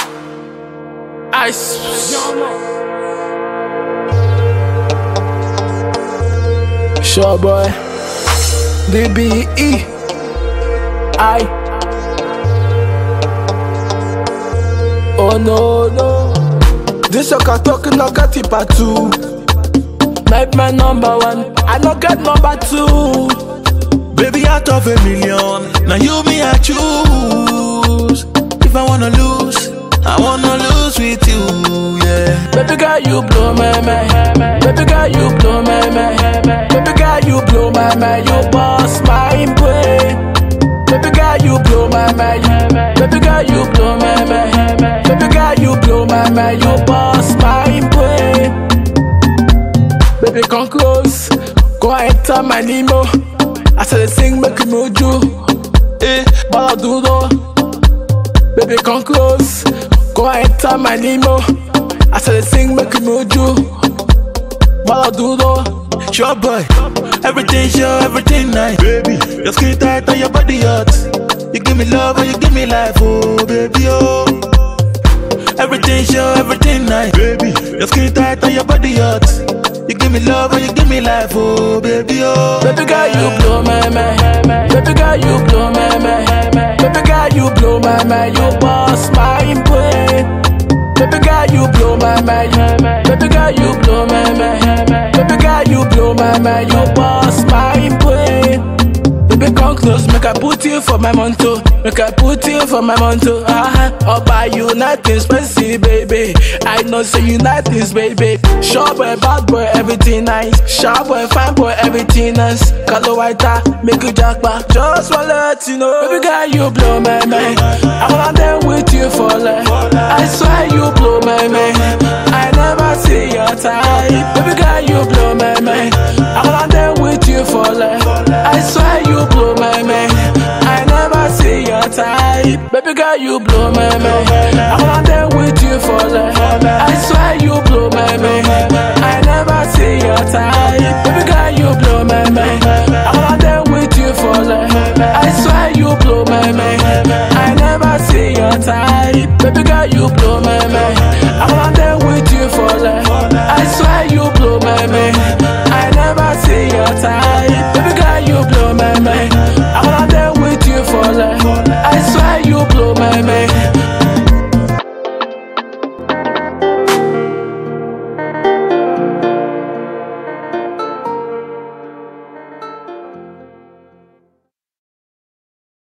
Ice. Sure boy. DBE. I. Oh no no. This your talking no get it part two. Make my number one. I no get number two. Baby, out of a million, now you me I choose. If I wanna lose, I wanna lose with you, yeah. Baby girl, you blow my mind. Baby girl, you blow my mind. Baby girl, you blow my mind. You boss my brain. Baby girl, you blow my mind. Baby girl, you blow my mind. Baby girl, you blow my mind. You boss my brain. Baby, come close. Go enter my limo. I said, sing, make you move you. Eh, but I do though. Baby, come close. Go enter my limo. I said, sing, make you move you. But I do though. Sure boy, everything sure, everything nice. Baby, your skin tight and your body hot. You give me love and you give me life, oh baby, oh. Everything sure, everything nice. Baby, your skin tight and your body hot. You give me love and you give me life, oh baby, oh. Baby girl, you blow my mind. Baby girl, you blow my mind. Baby girl, you blow my mind. You boss my brain. Baby girl, you blow my mind. Baby girl, you blow my mind. Baby girl, you blow my mind. You boss my brain. Baby, come close, make I put you for my monto. Make I put you for my monto. Ah, I'll buy you nothing expensive, baby. I know say you nothing, baby. Sharp boy, bad boy, everything nice. Sharp boy, fine boy, everything nice. Color white, ah, make you jack back. Just wanna let you know, baby girl, you blow my mind. I wanna dance with you for life. I swear you blow my mind. I never see your type, baby girl, you blow my mind. I wanna dance with you for life. I swear you blow my mind. I never see your type. Baby girl, you blow my mind. I wanna dance with you for life. I swear you blow my mind. I never see your type. Baby girl, you blow my mind. I wanna dance with you for life. I swear you blow my mind. I never see your type. Baby girl, you blow my